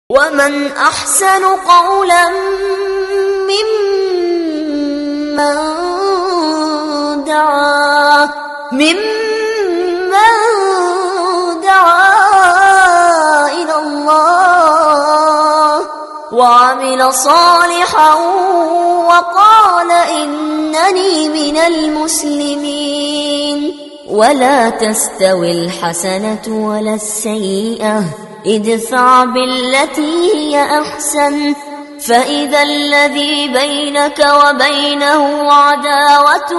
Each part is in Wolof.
ومن أحسن قولا ممن دعا ممن دعا إلى الله وعمل صالحا وقال إنني من المسلمين ولا تستوي الحسنة ولا السيئة ادفع بالتي هي أحسن فإذا الذي بينك وبينه عداوة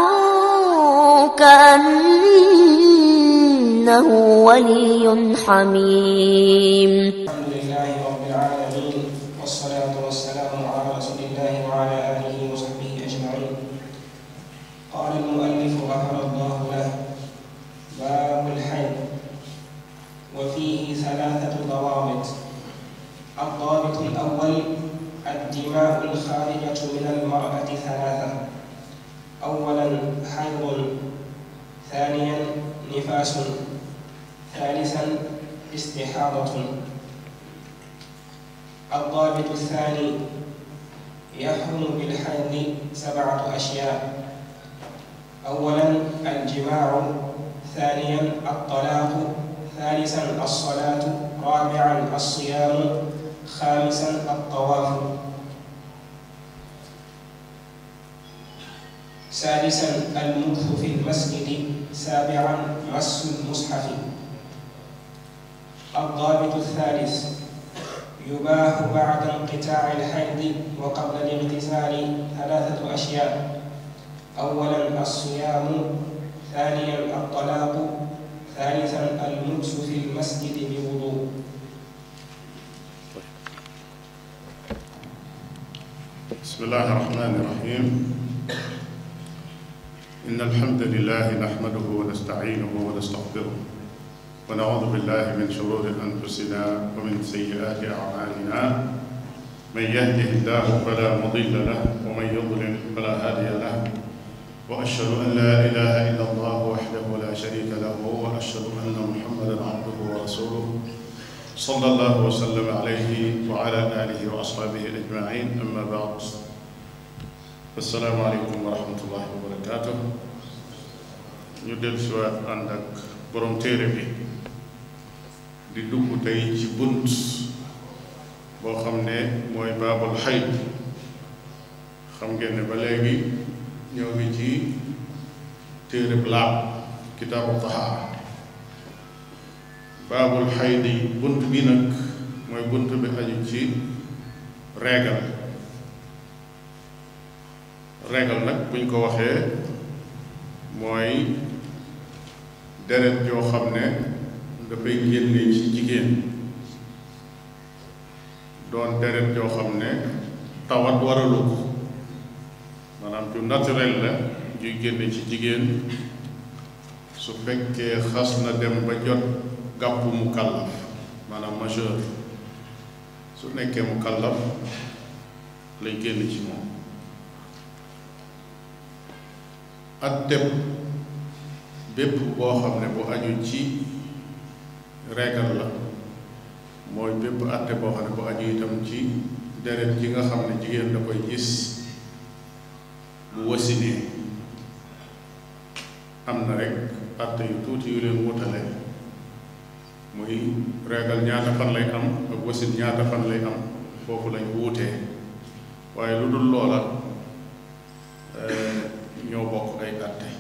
كأنه ولي حميم الحمد لله رب العالمين والصلاة والسلام على رسول الله وعلى آله وصحبه أجمعين قال المؤلف غفر الله له باب الحيض وفيه ثلاثة ضوابط الضابط الأول الدماء الخارجة من المرأة ثلاثة أولا حيض ثانيا نفاس ثالثا استحاضة الضابط الثاني يحرم بالحيض سبعة أشياء أولا الجماع ثانيا الطلاق ثالثا الصلاة رابعا الصيام خامسا الطواف سادسا المكث في المسجد سابعا مس المصحف الضابط الثالث يباح بعد انقطاع الحيض وقبل الاغتسال ثلاثة أشياء أولا الصيام ثانيا الطلاق ثالثا المكس في المسجد بوضوء بسم الله الرحمن الرحيم إن الحمد لله نحمده ونستعينه ونستغفره ونعوذ بالله من شرور أنفسنا ومن سيئات أعمالنا من يهده الله فلا مضل له ومن يضلل فلا هادي له وأشهد أن لا إله إلا الله وحده لا شريك له وأشهد أن محمدا عبده ورسوله صلى الله وسلم عليه وعلى آله وأصحابه أجمعين أما بعد السلام عليكم ورحمة الله وبركاته ñu del si waat ànd ak borom téere bi di dugg tey ci bunt boo xam ne mooy baabul xayd xam ngeen ne ba léegi ñoo ngi ci téere bi laab kitaabu tahaara baabul xaydi bunt bi nag mooy bunt bi aju ci reegal reegal nag buñ ko waxee mooy deret joo xam ne dafay génne ci jigéen doon deret joo xam ne tawat waralu ko maanaam ju naturel la juy génne ci jigéen su fekkee xas na dem ba jot gàpp mu kàllaf maanaam majeur su nekkee mu kàllaf lay génn ci moom atteb bépp boo xam ne bu aju ci reegal la mooy bépp atte boo xam ne bu aju itam ci deret ji nga xam ne jigéen da koy gis bu wasinee am na rek atte yu tuuti yu leen wutale muy reegal ñaata fan lay am ak wasin ñaata fan lay am foofu lañ wuutee waaye lu dul loola ñoo bokk ay àtte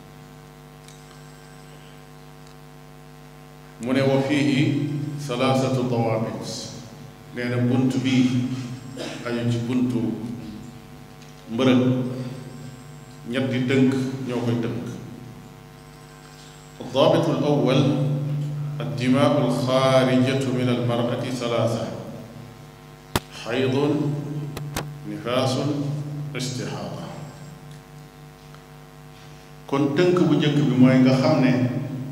mu ne wa fiihi salaasatu dawaabit nee na bunt bi aju ci buntu mbërëg ñetti dënk ñoo koy dënk الضابط الأول الدماء الخارجة من المرأة ثلاثة حيض نفاس استحاضة kon tënk bu njëkk bi mooy nga xam ne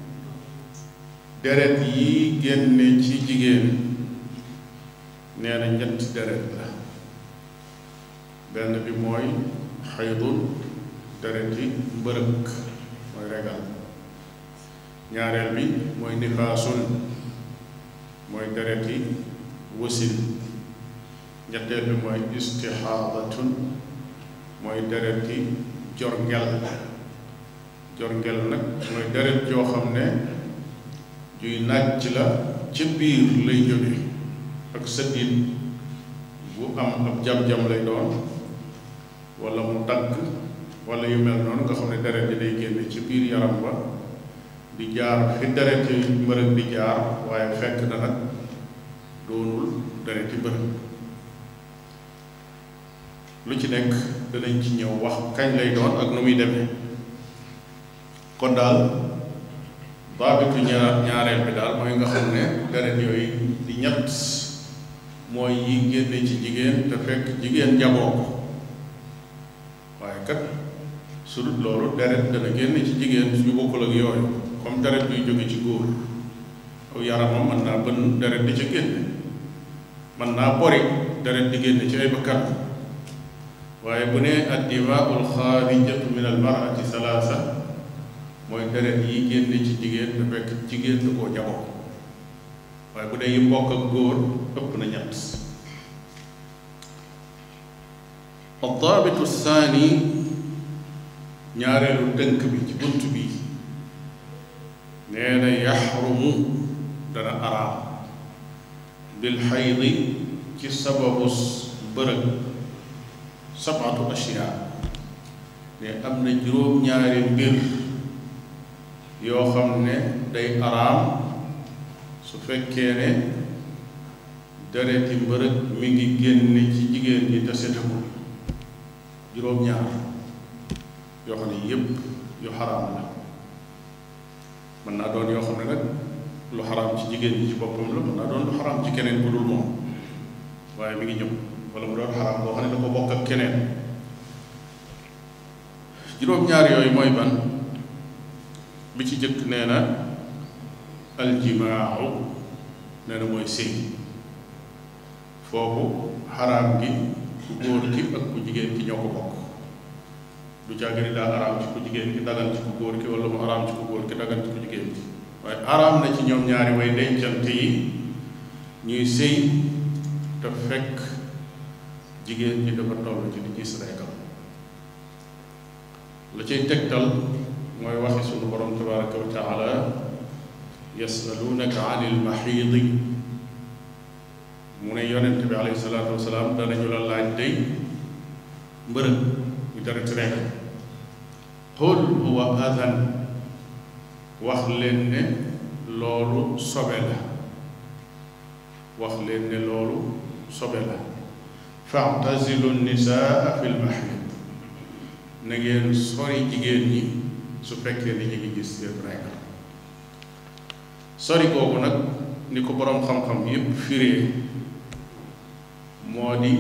deret yi génne ci jigéen nee na ñetti deret la benn bi mooy xaydun deret yi mbërëg mooy regal ñaareel bi mooy nifaasun mooy deret yi wasin ñetteel bi mooy istixaadatun mooy dereti jorngel jorngel nag mooy deret joo xam ne juy nàcc la ca biir lay jóge ak sëddit bu am ab jam-jam lay doon wala mu dagg wala yu mel noonu nga xam ne deret ji day génne ci biir yaram ba di jaar fi deret yi mbërëg di jaar waaye fekk na nag doonul deret yi mbërëg lu ci nekk danañ ci ñëw wax kañ lay doon ak nu muy demee kon daal baabitu ñaar ñaareel bi daal mooy nga xam ne deret yooyu di ñett mooy yi génne ci jigéen te fekk jigéen jaboo ko waaye kat su dul loolu deret dana génne ci jigéen yu bokkul ak yooyu comme deret yuy jóge ci góor aw yaramam mën naa bën deret di ca génne mën naa bori deret di génne ci ay bakkan waaye bu ne addimaul xaarijatu min al marati salaasa mooy deret yi génne ci jigéen te fekk jigéen du koo jaboo waaye bu dee yi mbokk ak góor ëpp na ñett addaabitu saani ñaareelu tënk bi ci bunt bi nee na yaxrumu dana araam bil xaydi ci sababu bërëg sabatu ashyaa ne am na juróom-ñaari mbir yoo xam ne day araam su fekkee ne dereti mbërëg mi ngi génne ci jigéen ñi te setagul juróom-ñaar yoo xam ne yépp yu xaraam la mën naa doon yoo xam ne nag lu xaraam ci jigéen ñi ci boppam la mën naa doon lu xaraam ci keneen bu dul moom waaye mi ngi ñëw wala mu doon xaraam boo xam ne da ko bokk ak keneen juróom-ñaar yooyu mooy ban bi ci jëkk nee na aljimaaxu nee na mooy sëy foofu xaraam gi ku góor ki ak ku jigéen ki ñoo ko bokk du jàgg ni daa araam ci ku jigéen ki dagan ci ku góor ki wala mu araam ci ku góor ki dagan ci ku jigéen ki waaye araam na ci ñoom ñaari way dencante yi ñuy sëy te fekk jigéen ñi dafa toll ci di gis reekam la cay tegtal mooy waxi sunu borom tabaraka wa taala yasalunaka an il maxiidi mu ne yonent bi alayhi salaatu wasalaam danañu la laaj day mbërëg ñu dara ci rekk qul huwa adan wax leen ne loolu sobe la wax leen ne loolu sobe la fa'tazilu nisaa fi lmaxiid na ngeen sori jigéen ñi su fekkee ni ñu ngi gis seen rekk sori googu nag ni ko boroom xam-xam yépp firee moo di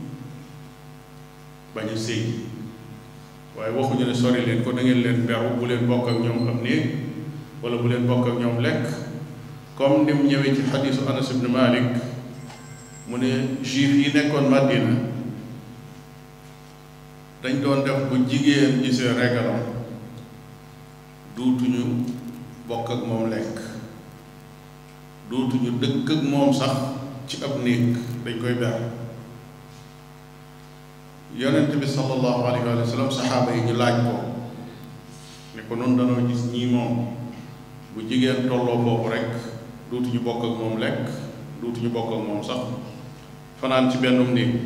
bañ a sëy waaye waxuñu ne sori leen ko da ngeen leen beru bu leen bokk ak ñoom am néeg wala bu leen bokk ak ñoom lekk comme ni mu ñëwee ci xadiisu Anas ibn Malik mu ne juif yi nekkoon Madina dañ doon def bu jigéen gisee regalam duutuñu bokk ak moom lekk duutuñu dëkk ak moom sax ci ab néeg dañ koy ber yonent bi sallallahu alayhi wa sallam saxaaba yi ñu laaj ko ne ko noonu danoo gis ñii moom bu jigéen tolloo foofu rek duutuñu bokk ak moom lekk duutuñu bokk ak moom sax fanaan ci bennum néeg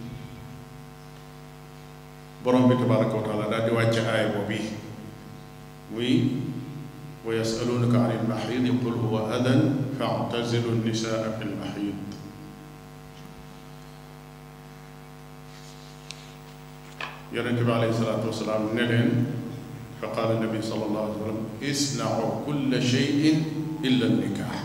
borom bi tabaraka wa taala daal di wàcce aay boobu muy wa yasalunaka an ilmaxiidi qul huwa adan fa'tazilu nisaa fi lmaxiid yonente bi alayhi salaatu wasalaam ne leen fa qaala nabi sallallahu alayhi wa sallam isnau kulla cheyin illa nikaax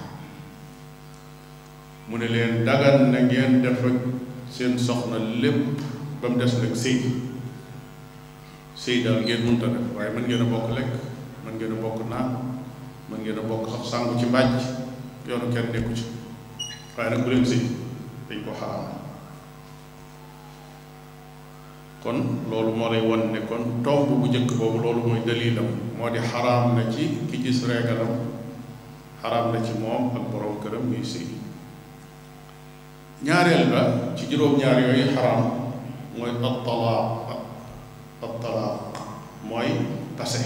mu ne leen dagan na ngeen def ak seen soxna lépp ba mu des nag sëy sëy daal ngeen mënta def waaye mën ngeen a bokk lekk mën ngeen a bokk naan mën ngeen a bokk xam sàngu ci mbàjj yoonu kenn nekku ci waaye nag bu leen sëy dañ ko xaraam kon loolu moo lay won ne kon tomb bu njëkk boobu loolu mooy dalilam moo di xaraam na ci ki gis reegalam xaraam na ci moom ak borom këram muy sëy ñaareel ba ci juróom-ñaar yooyu xaraam mooy at-talaaq at-talaaq mooy tase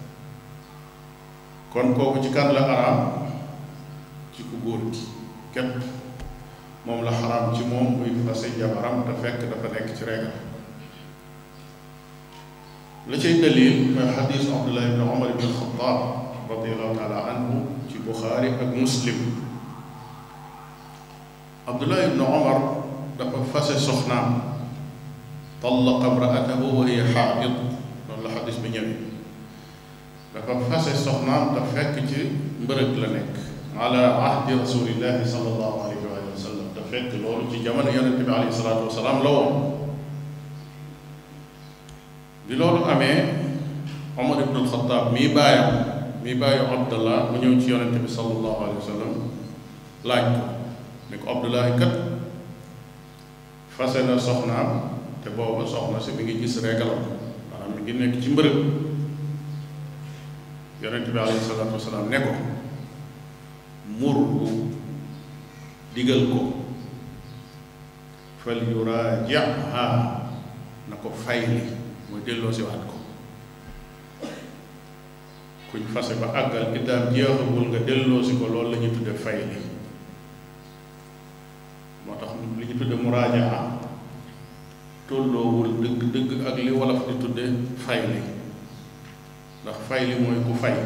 kon kooku ci kan la xaraam ci ku góor gi képp moom la xaraam ci moom muy fase jabaram te fekk dafa nekk ci régal la cay dalil mooy xadiis Abdullah ibn Umar ibn Xattaab radiallahu taala anhu ci Buxaari ak Muslim Abdullah ibn Umar dafa fase soxnaam tallaqa imraatahu wa hiya xaa'id loolu la xadiis bi ñëwee dafa fase soxnaam te fekk ci mbërëg la nekk ala ahdi rasulillahi sallallahu alayhi wa sallam te fekk loolu ci jamono yonente bi alayhi salaatu wasalaam la woon bi loolu amee Omar ibn al-Khattab mii baayam mii baayu Abdallah mu ñëw ci yonente bi sallallahu alayhi wa sallam laaj ko ni ko Abdullahi kat fase na soxnaam te booba soxna si mi ngi gis régalam maanaam mi ngi nekk ci mbërëg yonente bi alayhi salaatu wasalaam ne ko murhu digal ko fal yuraajiha na ko fayli mooy delloo si waat ko kuñ fase ba àggal iddaam jeexagul nga delloo si ko loolu la ñuy tudde fayli moo tax li ñu tudde muraajaa tolloowul dëgg dëgg ak li wolof di tudde fayli ndax fayli mooy ku fay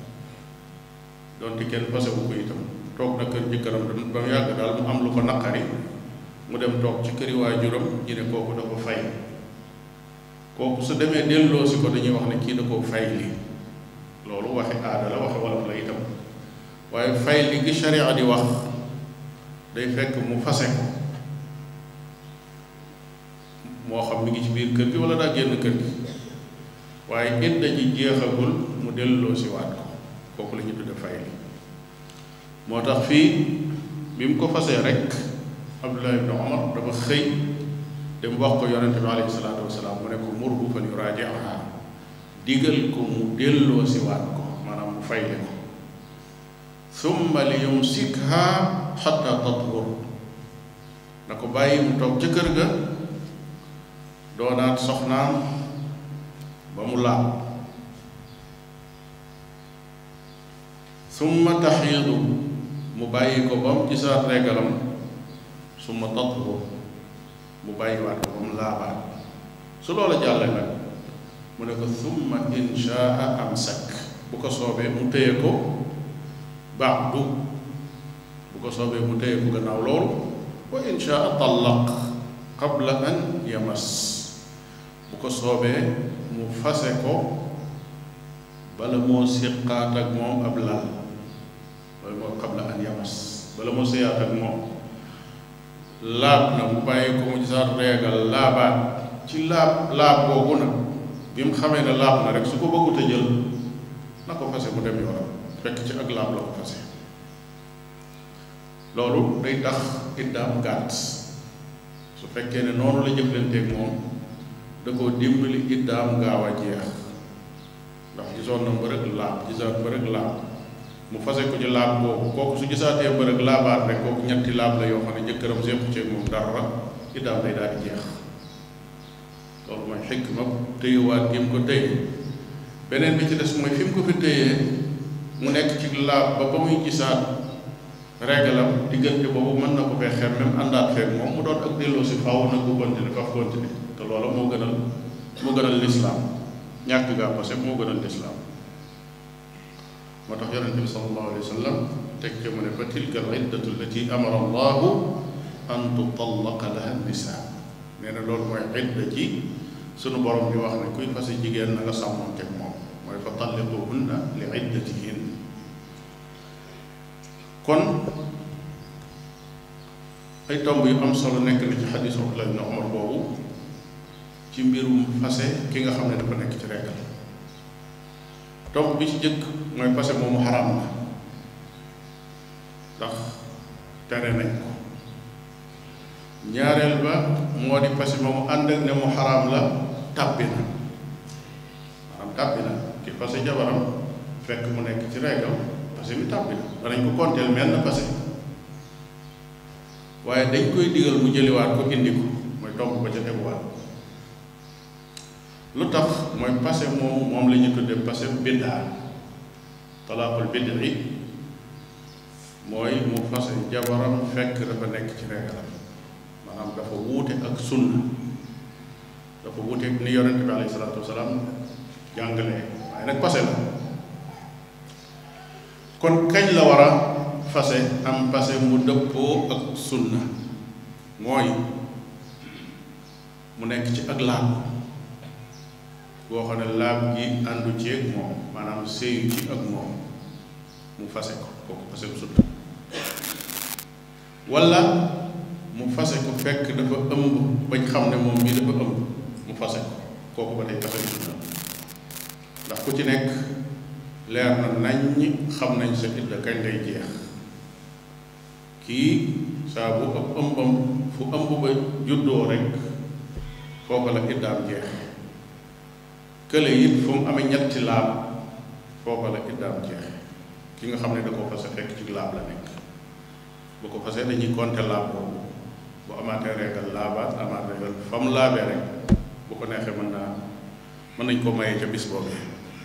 donte kenn fasewu ko itam toog na kër jëkkëram ba mu yàgg daal mu am lu ko naqari mu dem toog ci këri waajuram ñu ne kooku da ko fay kooku su demee delloo si ko dañuy wax ne kii da koo fay li loolu waxi aada la waxi wolof la itam waaye fay li gi sharia di wax day fekk mu fase ko moo xam mi ngi ci biir kër gi wala daa génn kër gi waaye idda ji jeexagul mu delloo si waat ko kooku la ñu tudde fay li moo tax fii bi mu ko fasee rek Abdullah ibn Umar dafa xëy dem wax ko yonente bi alayhi salaatu wasalaam mu ne ko murhu fal yuraaji'ha digal ko mu delloo si waat ko maanaam mu fayle ko summa li yumsikha xatta tathur na ko bàyyi mu toog ca kër ga doonaat soxnaam ba mu laab summa taxiidu mu bàyyi ko ba mu gisaat regalam summa tathur mu bàyyiwaat ko ba mu laabaat su loola jàllee nag mu ne ko summa inshaa amsak bu ko soobee mu téye ko baadu bu ko soobee mu téye ko gannaaw loolu wa inshaa tallaq qabla an yamas bu ko soobee mu fase ko bala moo siqaat ak moom ab lal loolu moo qabla an yamas bala moo séyaat ak moom laab na mu bàyyi ko mu gisaat reegal laabaat ci laab laab boobu nag bi mu xamee ne laab na rek su ko bëggut a jël na ko fase mu dem yoonam fekk ci ak laab la ko fase loolu day tax iddaam gàtt su fekkee ne noonu la jëflanteeg moom da koo dimbali iddaam gaaw a jeex ndax gisoon na mbërëg laab gisaat mbërëg laab mu fase ko ci laab boobu kooku su gisaatee mbërëg laabaat rek kooku ñetti laab la yoo xam ne jëkkëram séqu ceeg moom dara iddaam day daal di jeex loolu mooy xikma téyewaat gi mu ko téye beneen bi ci des mooy fi mu ko fi téyee mu nekk ci laab ba ba muy gisaat régalam diggante boobu mën na ko fee xem même àndaat feeg moom mu doon ak delloo si faaw nag bu continuer faf continuer te loola moo gënal moo gënal lislaam ñàkk gaa passé moo gënal lislaam moo tax yonente bi sallallahu alayhi wa sallam teg ca mu ne fa tilka al iddatu allati amara allahu an tutallaqa laha nisaa nee na loolu mooy idda ji sunu borom bi wax ne kuy fase jigéen na nga sàmmoonteeg moom mooy fa talliquhunna li iddatihin kon ay tomb yu am solo nekk na ci xadis Abdullah ibn Umar boobu ci mbirum fase ki nga xam ne dafa nekk ci regal tomb bi ci jëkk mooy fase moomu xaraam la ndax tere nañ ko ñaareel ba moo di fase moomu ànd ak ne mu xaraam la tàbbi na maanaam tàbbi na ki fase jabaram fekk mu nekk ci regal fase mi tàbbi na danañ ko konteel menn fase waaye dañ koy digal mu jëliwaat ko indi ko mooy tomb ba ca teguwaat lu tax mooy passé moom moom la ñu tuddee passé biddaa talaaqul bid'i mooy mu fase jabaram fekk dafa nekk ci reegalam maanaam dafa wuute ak sunna dafa wuute ni yonente bi alayhi salaatu wasalaam jàngalee waaye nag passé la kon kañ la war a fase am passé mu dëppoo ak sunna mooy mu nekk ci ak laab boo xam ne laab gi àndu ci ak moom maanaam séyu ci ak moom mu fase ko kooku fase bu sunna walla mu fase ko fekk dafa ëmb bañ xam ne moom mii dafa ëmb mu fase ko kooku ba tey fase bu sunna ndax ku ci nekk leer na nañ xam nañ sa idda kañ lay jeex kii saa bu ëpp ëmbam fu ëmb ba juddoo rek foofu la iddaam jeex kële it fu mu amee ñetti laab foofu la iddaam jeex ki nga xam ne da ko fase fekk ci laab la nekk bu ko fasee dañuy compter laab boobu bu amaatee reegal laabaat amaat reegal fa mu laabee rek bu ko neexee mën naa mën nañ ko mayee ca bis boobee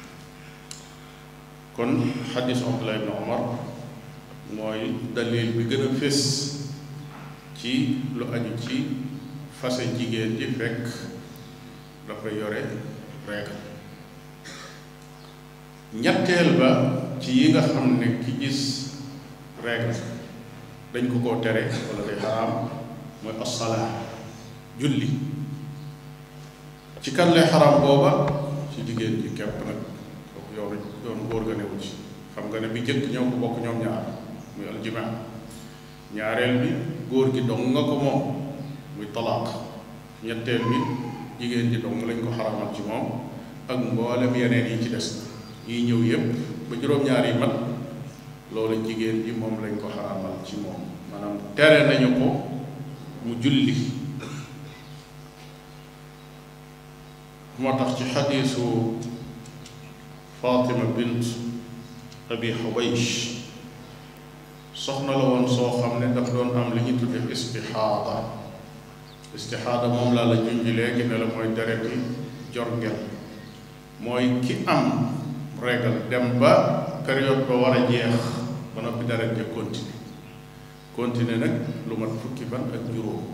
kon xadis Abdullah ibn Omar mooy dalil bi gën a fés ci lu aju ci fase jigéen ji fekk dafa yore reegal ñetteel ba ci yi nga xam ne ki gis reegal dañ ko koo tere wala day xaraam mooy assalaa julli ci kan lay xaraam booba ci jigéen ji kepp nag kooku yoonu yoonu góor ga newu ci xam nga ne bi jëkk ñoo ko bokk ñoom ñaar muy aljimaa ñaareel bi góor gi dong nga ko moom muy talaaq ñetteel bi jigéen ji dong lañ ko xaramal ci moom ak mboolem yeneen yi ci des yi ñëw yépp ba juróom-ñaar yi mat loolu jigéen ji moom lañ ko xaramal ci moom maanaam tere nañu ko mu julli moo tax ci xadiisu Fatima bint Abi Xubaysh soxna la woon soo xam ne daf doon am li ñu tudde istixaada istixaada moom laa la junj léegi ne la mooy dereti jorngel mooy ki am régal dem ba période ba war a jeex ba noppi deret ja continuer continuer nag lu mat fukki fan ak juróom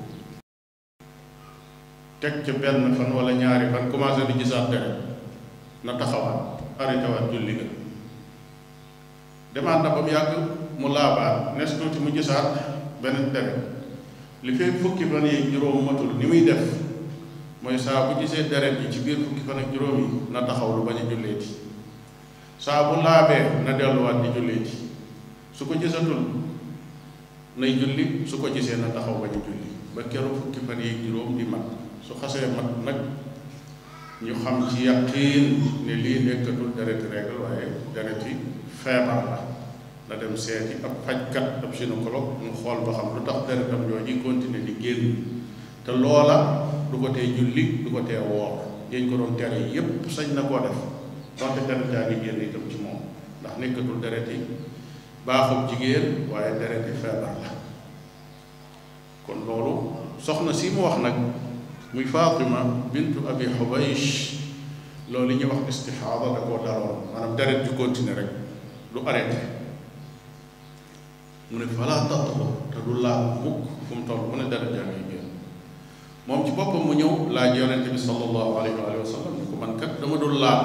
teg ca benn fan wala ñaari fan commencé di gisaat deret na taxawaat arrêté waat julli nga demaat na ba mu yàgg mu laabaat nes tuuti mu gisaat beneen deret li fee fukki fan yi juróom matul ni muy def mooy saa bu gisee deret yi ci biir fukki fan ak juróom yi na taxaw lu bañ a julleeti saa bu laabee na delluwaat di julleeti su ko gisatul nay julli su ko gisee na taxaw bañ a julli ba keroog fukki fan yi juróom di mat su xasee mat nag ñu xam ci yaqiin ne lii nekkatul dereti règle waaye dereti feebar la na dem seeti ab fajkat ab gynécologue mu xool ba xam lu tax deretam jooju continuer di génn te loola du ko tee julli du ko tee woor yañ ko doon tere yépp sañ na koo def donte deret jaa ngi génn itam ci moom ndax nekkatul dereti baaxub jigéen waaye dereti feebar la kon loolu soxna si mu wax nag muy Fatima bintu Abi Xubaysh loolu li ñuy wax istixaada da koo daloon maanaam deret ju continuer rek du arrêté mu ne falaa tatlu te du laal mukk fu mu toll mu ne deret jaa ngi génn moom ci boppam mu ñëw laaj yonente bi sallallahu alayhi wa sallam ni ko man kat dama dul laal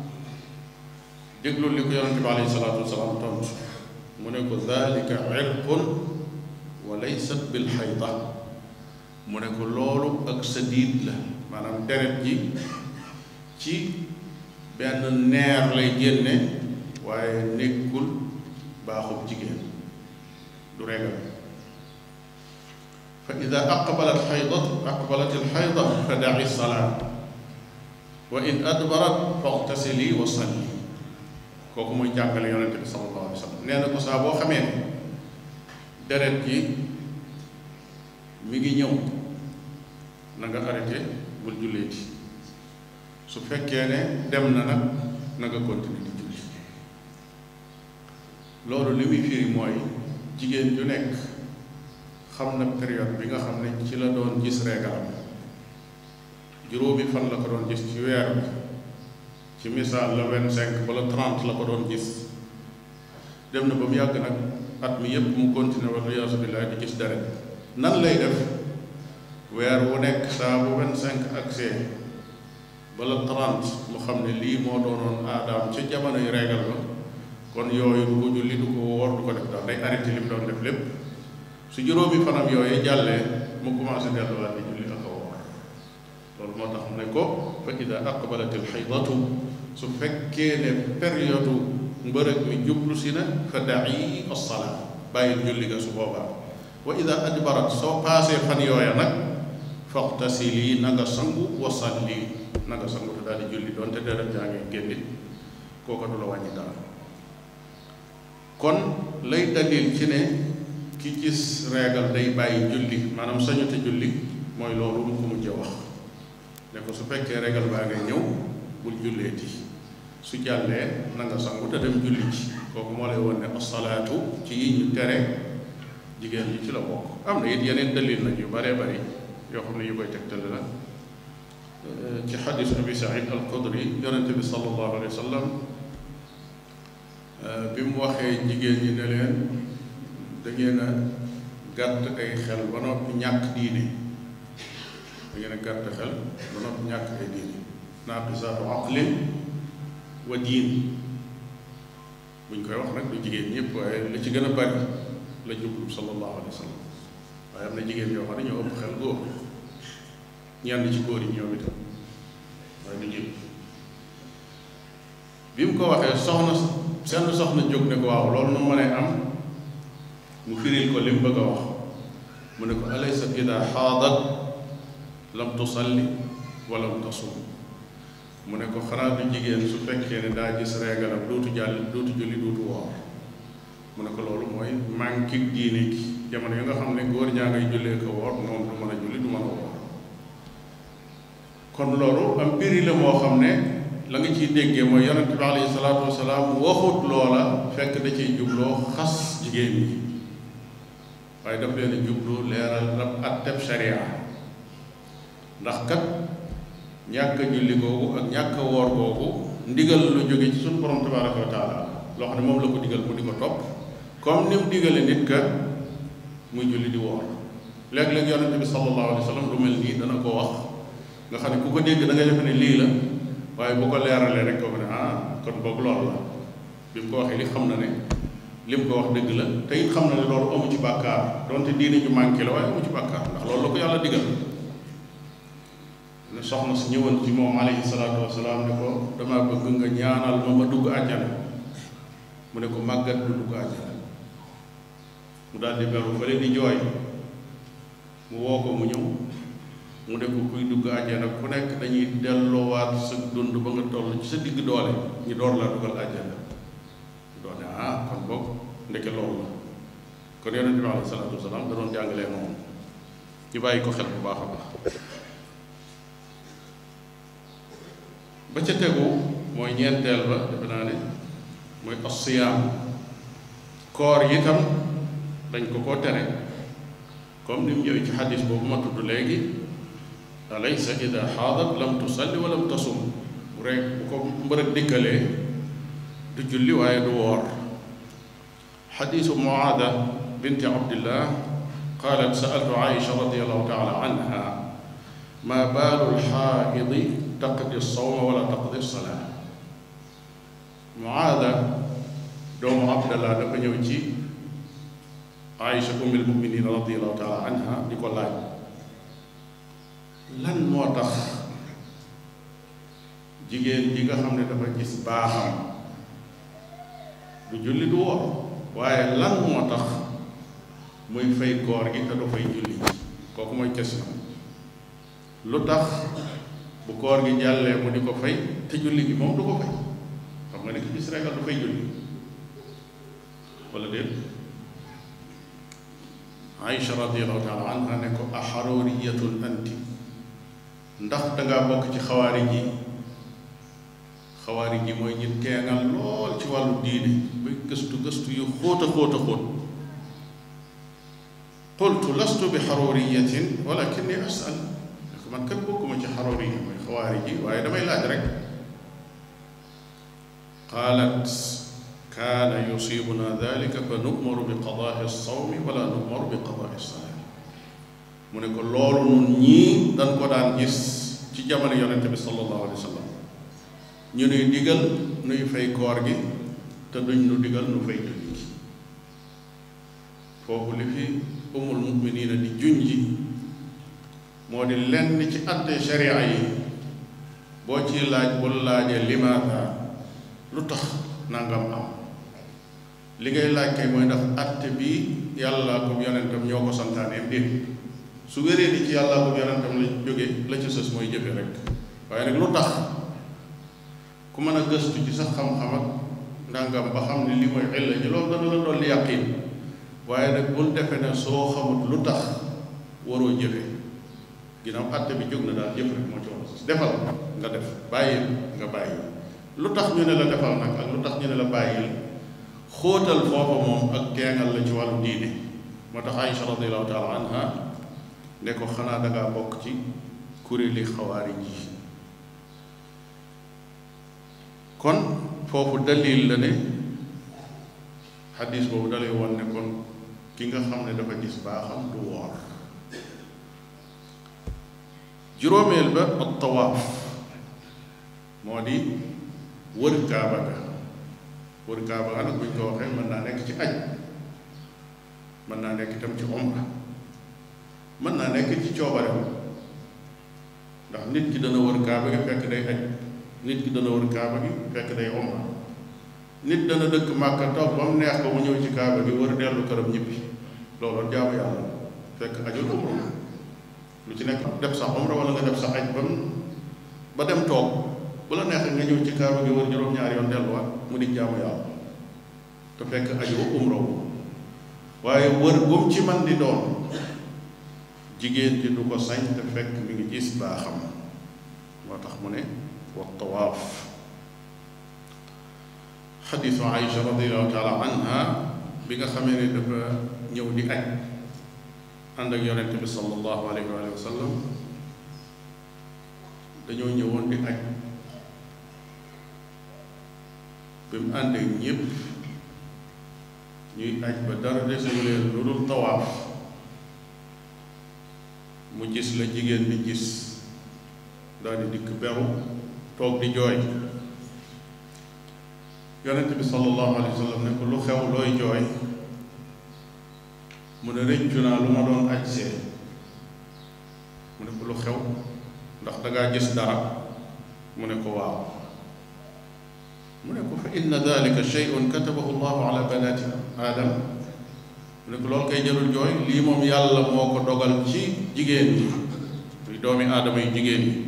déglu li ko yonente bi alayhi salaatu wasalaam tontu mu ne ko dalika irqun wa laysat bil xayda mu ne ko loolu ak sa diit la maanaam deret ji ci benn neer lay génne waaye nekkul baaxub jigéen du regal fa ida aqbalat xaydat aqbalat alxayda fa daci salaat wa in adbarat faxtasili wa salli kooku mooy jàngale yonente bi sallallahu alayhi wa sallam nee na ko saa boo xamee ne deret ji mi ngi ñëw na nga arrêté bul julleeti su fekkee ne dem na nag na nga continuer di julli loolu li muy firi mooy jigéen ju nekk xam na période bi nga xam ne ci la doon gis reegalam juróomi fan la ko doon gis ci weer bi ci misaal la vingt cinq wala trente la ko doon gis dem na ba mu yàgg nag at mi yépp mu continué wala yaasu billaah di gis deret nan lay def weer wu nekk saa bu vingt cinq accès wala trente mu xam ne lii moo doonoon aadaam ca jamonoy reegal ba kon yooyu du ko julli du ko woor du ko def daal day arrêté li mu doon def lépp su juróomi fanam yooyu jàllee mu commencé delluwaat di julli ak a woor loolu moo tax mu ne ko fa ida aqbalat al xaydatu su fekkee ne période mbërëg mi jublu si na fa da'i as-salaa bàyyil julli ga su boobaa wa ida adbarat soo paasee fan yooya nag faqtasili na nga sangu wa salli na nga sangu te daal di julli doonte deret jaa ngi génnit kooka du la wàññi dara kon lay dalil ci ne ki gis reegal day bàyyi julli maanaam sañu te julli mooy loolu mu ko mujjee wax ne ko su fekkee reegal baa ngay ñëw bul julleeti su jàllee na nga sangu te dem julli ci kooku moo lay won ne asalaatu ci yi ñu tere jigéen ñi ci la bokk am na it yeneen dalil nag yu baree bari yoo xam ne yu koy tegtale la ci xadis abi saïd al xudri yonente bi sallallahu alayhi wa sallam bi mu waxee jigéen ñi ne leen da ngeen a gàtt ay xel ba noppi ñàkk diine da ngeen a gàtt xel ba noppi ñàkk ay diine naaqisaatu aqlin wa diin buñ koy wax nag du jigéen ñëpp waaye li ci gën a bari la jublu sallallahu alayhi wa sallam waaye am na jigéen yoo xam ne ñoo ëpp xel góor ñenn ci góor yi ñoom itam waaye du ñëpp bi mu ko waxee soxna seen soxna jóg ne ko waaw loolu nu mënee am mu firil ko li mu bëgg a wax mu ne ko alaysa ida xaadat lam tusalli wa lam tasum mu ne ko xanaa du jigéen su fekkee ne daa gis reegalam dootu jàll dootu julli dootu woor mu ne ko loolu mooy manque diine gi jamono yi nga xam ne góor ñaa ngay jullee ko woor moom du mën a julli du mën a woor kon loolu am mbiri la moo xam ne la nga ciy déggee mooy yonente bi alayhi salaatu wasalaam waxut loola fekk da ciy jubloo xas jigéen ñi waaye daf leen a jublu leeral rab atteb sharia ndax kat ñàkk a julli googu ak ñàkk a woor googu ndigal lu jóge ci suñu borom tabaraka wa taala loo xam ne moom la ko digal mu di ko topp comme ni mu digale nit ka muy julli di woor léeg-léeg yonente bi sallallahu alayhi wa sallam lu mel nii dana ko wax nga xam ne ku ko dégg da ngay defe ne lii la waaye bu ko leeralee rek koo ko ne ah kon boog loolu la bi mu ko waxee li xam na ne li mu ko wax dëgg la te it xam na ne loolu amu ci bàkkaar donte diine ñu manqué la waaye amu ci bàkkaar ndax loolu la ko yàlla digal ne soxna si ñëwoon ci moom alayhi salaatu wasalaam ne ko dama bëgg nga ñaanal ma ma dugg àjjana mu ne ko màggat du dugg àjjana mu daal di beru fële di jooy mu woo ko mu ñëw mu ne ko kuy dugg àjjana ku nekk dañuy delloowaat sa dund ba nga toll ci sa digg doole ñu door laa dugal àjjana doone ah kon boog ndeke loolu la kon yonente bi alayhi salaatu wasalaam da doon jàngalee moom ñu bàyyi ko xel bu baax a baax ba ca tegu mooy ñeenteel ba defe naa ne mooy asiyaam koor yi tam dañ ko koo tere comme ni mu ñëwee ci xadis boobu ma tudd léegi alaysa ida xaadat lam tusalli wa lam tasum bu rek bu ko mbërëg dikkalee du julli waaye du woor xadisu muaada binti abdillah qalat saaltu aisha radiallahu taala anha ma baalu lxaaidi taqdi sawma wala taqdi salaa muaada doomu abdallah dafa ñëw ci aisha ummil muminin radiallahu taala anha di ko laaj lan moo tax jigéen ji nga xam ne dafa gis baaxam du julli du woor waaye lan moo tax muy fay koor gi te du fay julli kooku mooy question lu tax bu koor gi jàllee mu di ko fay te julli gi moom du ko fay xam nga ne ki gis regal du fay julli wala déet Aïcha radiallahu taala anha ne ko axarooriyatun anti ndax dangaa bokk ci xawaari ji xawaari ji mooy ñi teengal lool ci wàllu diine ba gëstu gëstu yu xóot a xóot a xóot qultu lastu bi xaruriyatin walakinni asal man kat bokkuma ci xaruriya mooy xawaari ji waaye damay laaj rek qaalat kaana yusibuna dalika fa nu'maru bi qadaai sawmi wala nu'maru bi qadaai salaati mu ne ko loolu nun ñii dañ ko daan gis ci jamono yonente bi sallallahu alayhi wa sallam ñu nuy digal nuy fay koor gi te duñ nu digal nu fay julli gi foofu li fi umul muminina di junji moo di lenn ci atte sharia yi boo ci laaj bul laajee limaata lu tax nangam am li ngay laaj kay mooy ndax atte bi yàlla ko yonentam ñoo ko santaaneem déet su wéree ni ci yàlla ko yonentam la jóge la ci sës mooy jëfe rek waaye nag lu tax ku mën a gëstu ci sax xam-xam ak ndàngam ba xam ne li mooy illa ji loolu dana la dolli yàqin waaye nag bul defe ne soo xamut lu tax waroo jëfe ginnaaw àtte bi jóg na daal jëf rek moo ci war defal nga def bàyyil nga bàyyi lu tax ñu ne la defal nag ak lu tax ñu ne la bàyyil xóotal foofa moom ak teengal la ci wàllu diine moo tax Aïcha radiallahu taala anha ne ko xanaa dangaa bokk ci kuréeli xawaari ji kon foofu dalil la ne xadis boobu dalay woon ne kon ki nga xam ne dafa gis baaxam du woor juróomeel ba ak tawaaf moo di wër kaaba ga wër kaaba ga nag bu ñu ko waxee mën naa nekk ci aj mën naa nekk itam ci umra mën naa nekk ci coobare ndax nit ki dana wër kaaba gi fekk day aj nit ki dana wër kaaba gi fekk day umra nit dana dëkk màkka toog ba mu neex ko mu ñëw ci kaaba gi wër dellu këram ñibbi loolu jaamu yàlla fekk ajul umra lu ci nekk def sa umra wala nga def sa aj ba ba dem toog bu la neexee nga ñëw ci kaaba gi wër juróom-ñaari yoon delluwaat mu di jaamu yàlla te fekk aju umra wu waaye wër gum ci man di doon jigéen ji du ko sañ te fekk mi ngi gis baaxam moo tax mu ne wa tawaaf xadiisu Aïcha radiallahu taala anha bi nga xamee ne dafa ñëw di aj ànd ak yonent bi sallallahu alayhi wa sallam dañoo ñëwoon di aj bi mu àndee ñépp ñuy aj ba dara desuñu leen lu dul tawaaf mu gis la jigéen di gis daal di dikk beru toog di jooy yonent bi sallallahu alayhi wa sallam ne ko lu xew looy jooy mu ne rëccu naa lu ma doon aj see mu ne ko lu xew ndax dangaa gis dara mu ne ko waaw mu ne ko fa inna dalika shay'un katabahu llahu ala banati aadam mu ne ko loolu kay jarul jooy lii moom yàlla moo ko dogal ci jigéen ñi muy doomi aadama yu jigéen ñi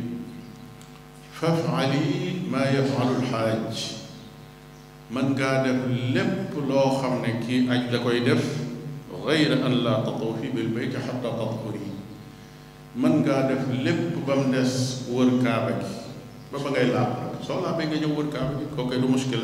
fafali maa yafalu lxaaj man ngaa def lépp loo xam ne kii aj da koy def gayra an laa tatuufi bil bayt xatta tatahuri mën ngaa def lépp ba mu des wër kaaba gi ba ba ngay laab nag soo laabee nga ñëw wër kaaba gi kooku du muskil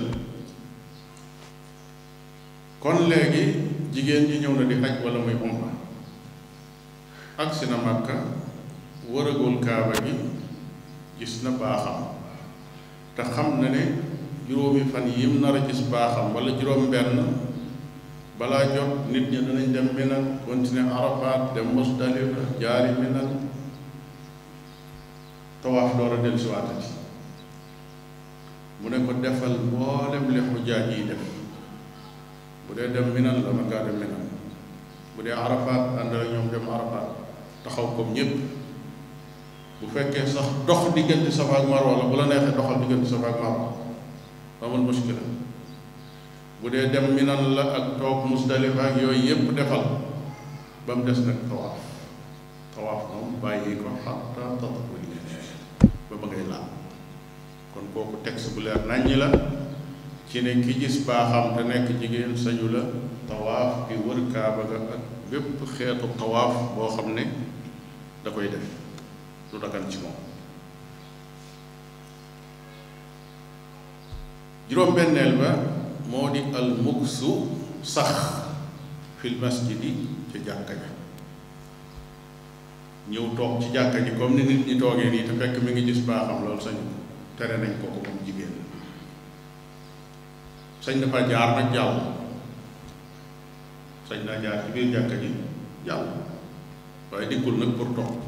kon léegi jigéen ji ñëw na di aj wala muy umra agsi na Makka wëragul kaaba gi gis na baaxam te xam na ne juróomi fan yim nar a gis baaxam wala juróom benn balaa jot nit ñi danañ dem Mina continuer Arafat dem Musdalifa jaari Mina tawaaf door a dellu si waatati mu ne ko defal mboolem li xujaaj yi def bu dee dem Mina la mën ngaa dem Mina bu dee Arafat ànd ak ñoom dem Arafat taxaw comme ñépp bu fekkee sax dox diggante Safa ak Marwa la bu la neexee doxal diggante Safa ak Marwa amul muskila bu dee dem minan la ak toog musdalifa ak yooyu yépp defal ba mu des nag tawaaf tawaaf moom bàyyi ko xatta tatahuri ba ba ngay laal kon kooku texte bu leer nàññi la ci ne ki gis baaxam te nekk jigéen sañu la tawaaf di wër kaaba ga ak bépp xeetu tawaaf boo xam ne da koy def lu dagan ci moom juróom-benneel ba moo di al muksu sax fil masjidi ca jàkka ja ñëw toog ci jàkka ji comme ni nit ñi toogee nii te fekk mi ngi gis baaxam loolu sañ tere nañ ko ko moom jigéen sañ dafa jaar nag jàll sañ naa jaar ci biir jàkka ji jàll waaye dikkul nag pour toog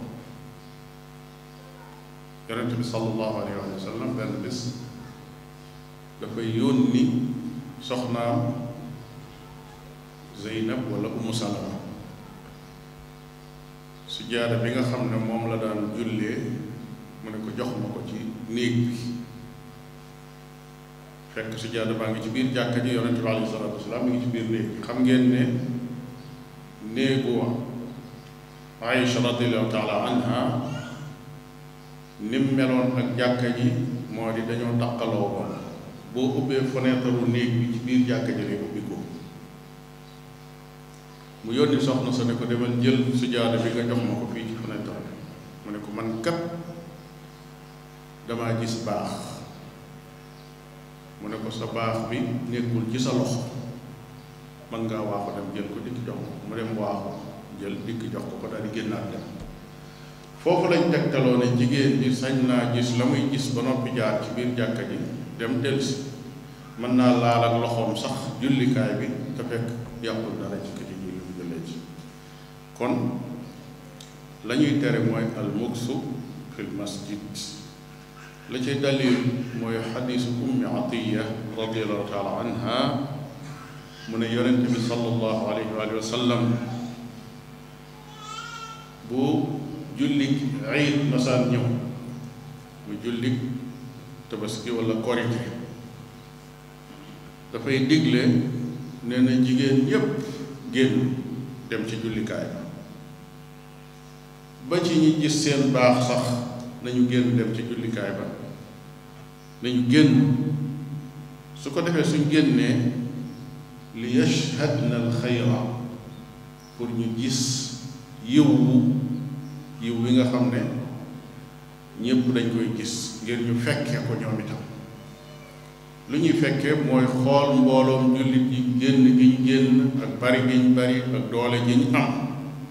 yonente bi sallallahu alayhi wa sallam benn bis dafay yónni soxnaam Zeynab wala Umu Salama su jaada bi nga xam ne moom la daan jullee mu ne ko jox ma ko ci néeg bi fekk su jaada baa ngi ci biir jàkka ji yonente bi alayhi salaatu wasalaam mi ngi ci biir néeg bi xam ngeen ne néegu Aïcha radiallahu taala anha nim meloon ak jàkka ji moo di dañoo taqaloo woon boo ubbee fenêtre néeg bi ci biir jàkka ji lay ubbi ko mu yónni soxna sa ne ko demal jël sujaada bi nga jox ma ko fii ci fenêtre bi mu ne ko man kat damaa gis baax mu ne ko sa baax bi nekkul ci sa loxo man ngaa waaxu dem jël ko dikk jox ko mu dem waaxu jël dikk jox ko ko daal di génnaat dem foofu lañ tegtaloo ne jigéen ji sañ naa gis la muy gis ba noppi jaar ci biir jàkka ji dem delsi mën naa laal ak loxoom sax jullikaay bi te fekk yàqul dara ci kiti julli bu jëlee ci kon la ñuy tere mooy al muksu fil masjid la cay dalil mooy xadiisu ummi atiya radiallahu taala anha mu ne yonente bi sallallahu alayhi wa sallam bu julli iid masaan ñëw mu julli tabaski wala korite dafay digle nee na jigéen ñépp génn dem ci jullikaay ba ci ñi gis seen baax sax nañu génn dem ci jullikaay ba nañu génn su ko defee suñ génnee li yashhadna al xayra pour ñu gis yiw yiw wi nga xam ne ñépp dañ koy gis ngir ñu fekkee ko ñoom itam lu ñuy fekkee mooy xool mbooloom jullit yi génn gi ñu génn ak bari gi ñu bari ak doole ji ñu am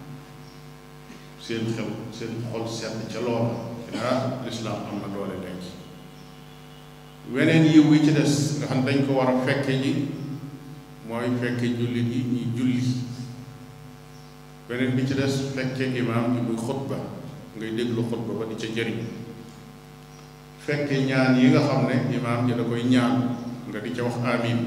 seen xel seen xol sedd ca loola ah lislaam am na doole léegi weneen yiw wi ci des nga xam dañ ko war a fekke ji mooy fekke jullit yi ñuy julli beneen bi ci des fekke imaam bi muy xutba ngay déglu xutba ba di ca jëriñ fekke ñaan yi nga xam ne imaam ji da koy ñaan nga di ca wax amin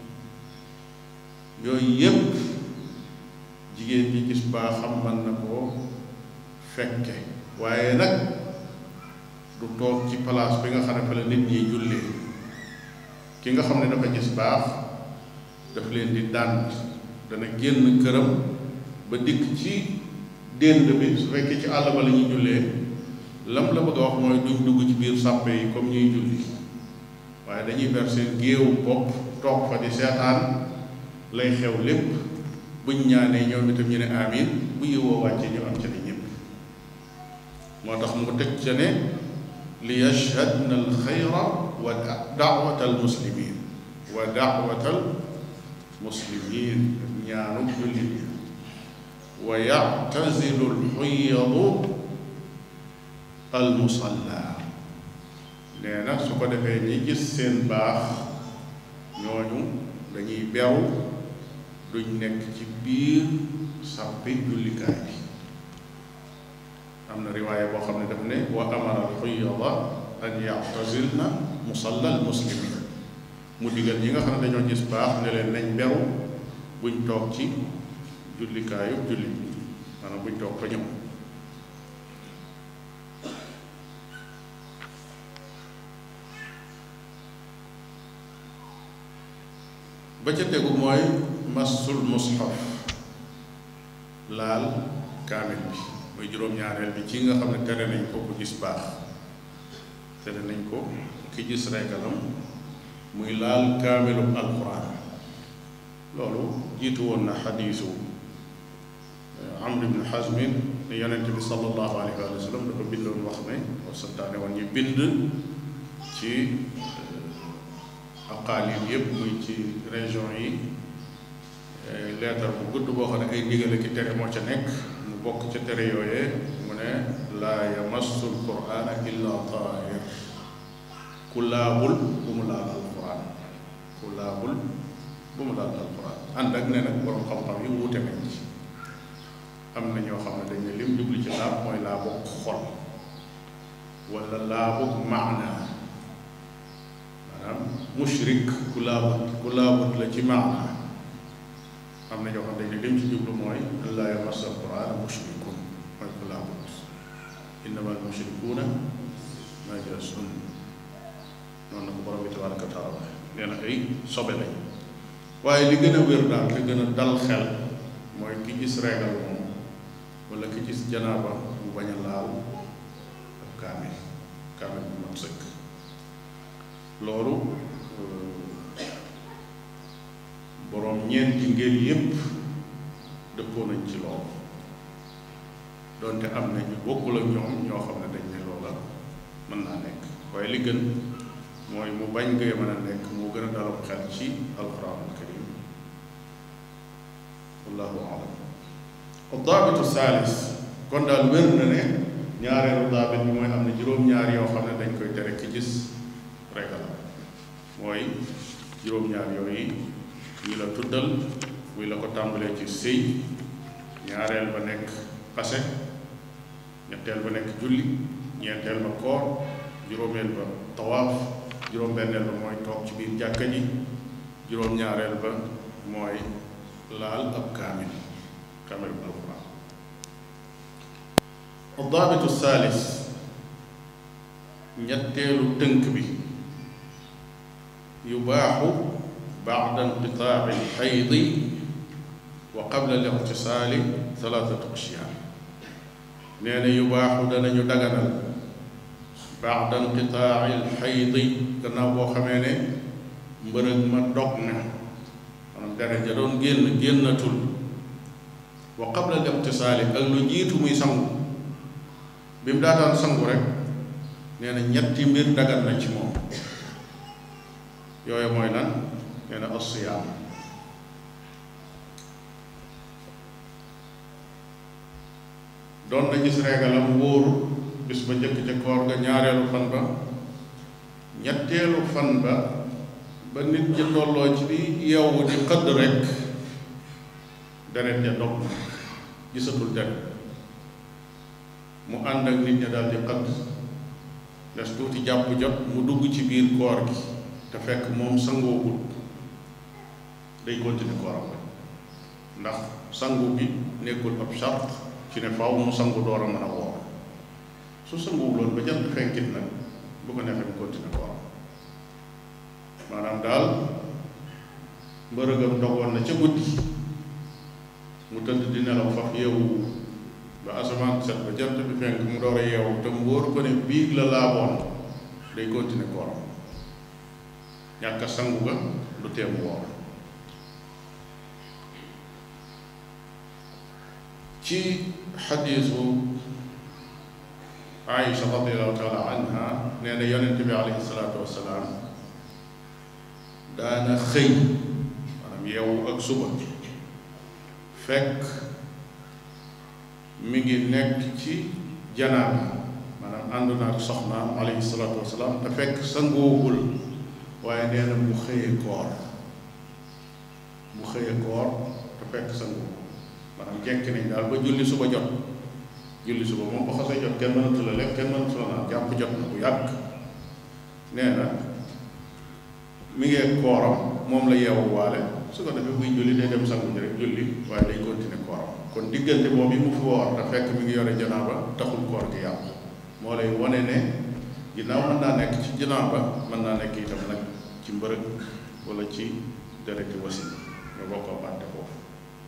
yooyu yépp jigéen ji gis baa xam man na koo fekke waaye nag du toog ci place bi nga xam ne fa la nit ñi jullee ki nga xam ne dafa gis baax daf leen di dànd dana génn këram ba dikk ci dénd bi su fekkee ci àll ba la ñuy jullee lam la bëgg a wax mooy duñ dugg ci biir sàppe yi comme ñuy julli waaye dañuy ber seen géewu bopp toog fa di seetaan lay xew lépp buñ ñaanee ñoom itam ñu ne amin bu yëwoo wàcce ñu am ca ni ñëpp moo tax mu teg ca ne li yashhadna al xayra wa daawata al muslimin wa daawata al muslimin ñaanu jullit yi wa yactazilu alxuyadu almusalla nee na su ko defee ñi gis seen baax ñooñu dañuy bew duñ nekk ci biir sàppi jullikaay bi am na riwaaya boo xam ne daf ne wa amara alxuyada an yactazilna musalla almuslimin mu digal ñi nga xam ne dañoo gis baax ne leen nañ bew buñ toog ci jullikaayu jullit bi maanaam buñ toog fa ñëw ba ca tegu mooy massul mushaf laal kaamil bi muy juróom-ñaareel bi ci nga xam ne tere nañ ko ku gis baax tere nañ ko ki gis regalam muy laal kaamilu alquran loolu jiitu woon na xadiisu amr ibn xasmin ne yonente bi sallallahu alayhi wa sallam dafa bindoon wax ne wa santaane woon ñu bind ci aqaalil yépp muy ci région yi leetar bu gudd boo xam ne ay ndigale ki tere moo ca nekk mu bokk ca tere yooyee mu ne laa yamassu alqurana illa tahir ku laabul bu mu laal alquran ku laabul bu mu laal alquran ànd ak ne nag borom xam-xam yi wuute nañ ci am na ñoo xam ne dañ ne lim jubli ci laab mooy laabug xol wala laabug maana maanaam mushrik ku laabut ku laabut la ci maana am na ñoo xam ne dañ ne lim ci jublu mooy laa yamassa alquran mushrikun mooy ku laabut innama al mushrikuuna najasun noonu la ko borom bi tabaraka wa taala nee na ay sobe lañ waaye li gën a wér daal li gën a dal xel mooy ki gis reegal moom wala ki gis janaaba mu bañ a laal ab kaamil kaamil bu mat sëkk loolu boroom ñeenti ngeen yépp dëppoo nañ ci loolu donte am na ñu bokkul ak ñoom ñoo xam ne dañ ne loola mën naa nekk waaye li gën mooy mu bañ ngay mën a nekk moo gën a dalal xel ci alquran alkarim wallahu alam daabitu saalis kon daal wér na ne ñaareelu daabit bi mooy am na juróom-ñaar yoo xam ne dañ koy tere ki gis regal mooy juróom-ñaar yooyu yi la tuddal muy la ko tàmbalee ci sëy ñaareel ba nekk pase ñetteel ba nekk julli ñeenteel ba koor juróomeel ba tawaaf juróom-benneel ba mooy toog ci biir jàkka ji juróom-ñaareel ba mooy laal ab kaamil kaamil bu alquran addaabitu saalis ñetteelu tënk bi yubaaxu baada inqitaaci alxaydi wa qabla aliqtisaali thalathatu ashyaa nee na yubaaxu danañu daganal baada inqitaaci alxaydi gannaaw boo xamee ne mbërëg ma dog na maanaam deret ja doon génn génnatul wa qabla liqtisaali ak lu jiitu muy sangu bi mu daataan sangu rek nee na ñetti mbir dagan na ci moom yooyu mooy lan nee na asiyaam doon na gis reegalam wóoru bis ba njëkk ca koor ga ñaareelu fan ba ñetteelu fan ba ba nit ñi tolloo ci di yeewu di xëdd rek deret ja dog gisatul deret mu ànd ak nit ña daal di xëdd des tuuti jàpp jot mu dugg ci biir koor gi te fekk moom sangoogul day continuer kooram rek ndax sangu bi nekkul ab charte ci ne faaw mu sangu door a mën a woor su sanguwuloon ba jant fenkit nag bu ko neexee mu continuer kooram maanaam daal mbërëgam dogoon na ca guddi mu tëdd di nelaw faf yeewu ba asamaan set ba jant bi fenk mu door a yeewu te mu wóor ko ne biig la laaboon day continuer kooram ñàkk a sangu ga du teem woor ci xadiisu Aïcha radiallahu taala anha nee na yonente bi alayhi salaatu wassalaam daana xëy maanaam yeewu ak suba fekk mi ngi nekk ci janaaba maanaam ànd na ak soxnaam alayhi salaatu wasalaam te fekk sangoogul waaye nee na mu xëyee koor mu xëyee koor te fekk sangoogul maanaam jekk nañ daal ba julli suba jot julli suba moom ba xasee jot kenn mënatu la lekk kenn mënatu la naan jàpp jot na bu yàgg nee na mi ngee kooram moom la yeewu waale su ko defee buy julli day dem sangu ji rek julli waaye day continuer kooram kon diggante boobu yi mu fi woor te fekk mi ngi yore janaaba taxul koor gi yàqu moo lay wane ne ginnaaw mën naa nekk ci janaaba mën naa nekk itam nag ci mbërëg wala ci dereti wasin nga bokkoo bàtte foofu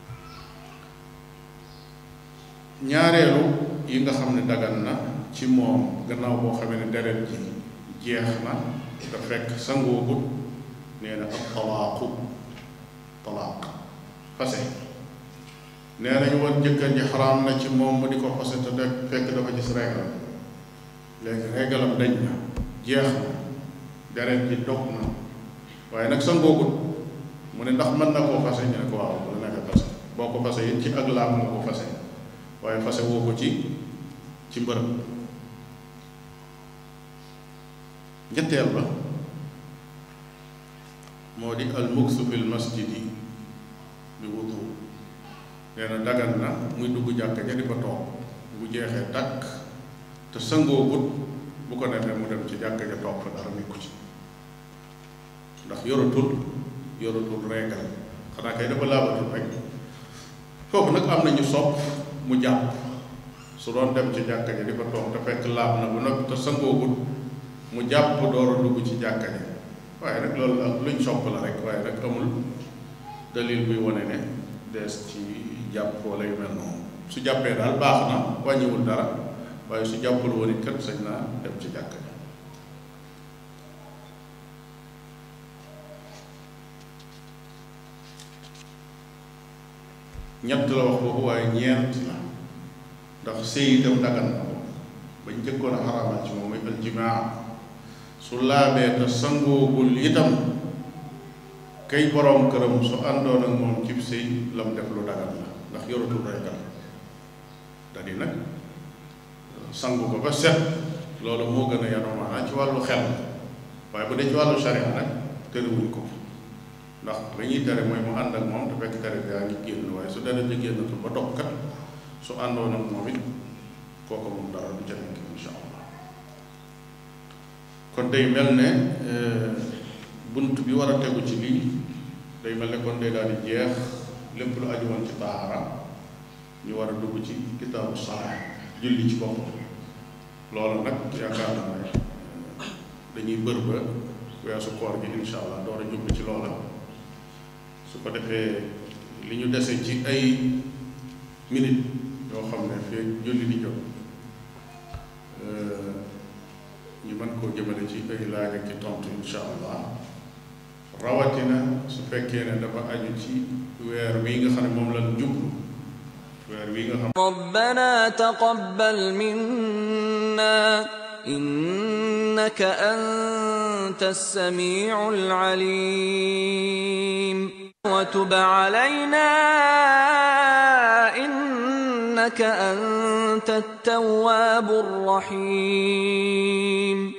ñaareelu yi nga xam ne dagan na ci moom gannaaw boo xamee ne deret ji jeex na te fekk sangoogut nee na ab talaaqu talaaq fase nee nañu woon jëkkër ji xaraam na ci moom mu di ko fase te fekk dafa gis régalam léegi régalam dañ na jeex na deret ji dog na waaye nag sangoogut mu ne ndax mën na koo fase ñu ne ko waaw bu la nekkee fase boo ko fase it ci ak laab nga ko fase waaye fase woo ko ci ci mbërëb ñetteel ba moo di al muksu fil masjidi bi wutu nee na dagan na muy dugg jàkka ja di fa toog bu jeexee takk te sangoo gut bu ko defee mu dem ci jàkka ja toog fa dara nekku ci ndax yoratul yoratul reegal xanaa kay dafa laabatul rek foofu nag am na ñu sopp mu jàpp su doon dem ci jàkka ja di fa toog te fekk laab na bu noppi te sangoo gut mu jàpp door a dugg ci jàkka ja waaye nag loolu ak luñ sopp la rek waaye nag amul dalil buy wane ne dees ci jàpp wala yu mel noonu su jàppee daal baax na wàññiwul dara waaye su jàppul woon it kat sañ naa dem ci jàkka ja ñett la wax boobu waaye ñeent la ndax sëy itam dagan na ko bañ njëkkoon a xaraamal ci moom mooy aljimaa su laabee te sangoogul itam kay boroom këram su àndoon ak moom cib sëy lam def lu dagan la ndax yoratul reegal da di nag sangu ko ba set loolu moo gën a yanu maanaa ci wàllu xel waaye bu dee ci wàllu sharia nag tëriwuñ ko ndax la ñuy tere mooy mu ànd ak moom te fekk tere bi yaa ngi génn waaye su dara di génnatul ba dog kat su àndoon ak moom it kooku moom dara du ca nekk insha allah kon day mel ne bunt bi war a tegu ci lii day mel ne kon day daal di jeex lépp lu aju woon ci taara ñu war a dugg ci kitaabu salaa julli ci boppam loolu nag yaakaar naa ne dañuy bër ba weesu koor gi insha allah door a jublu ci loola su ko defee li ñu dese ci ay minute yoo xam ne fii julli di jot ñu mën koo jëmale ci ay laaj ak ci tontu insha allah rawatina su fekkee ne dafa aju ci weer wi nga xam ne moom lañ jublu weer wi nga xam ربنا تقبل منا إنك أنت السميع العليم وتب علينا إنك أنت التواب الرحيم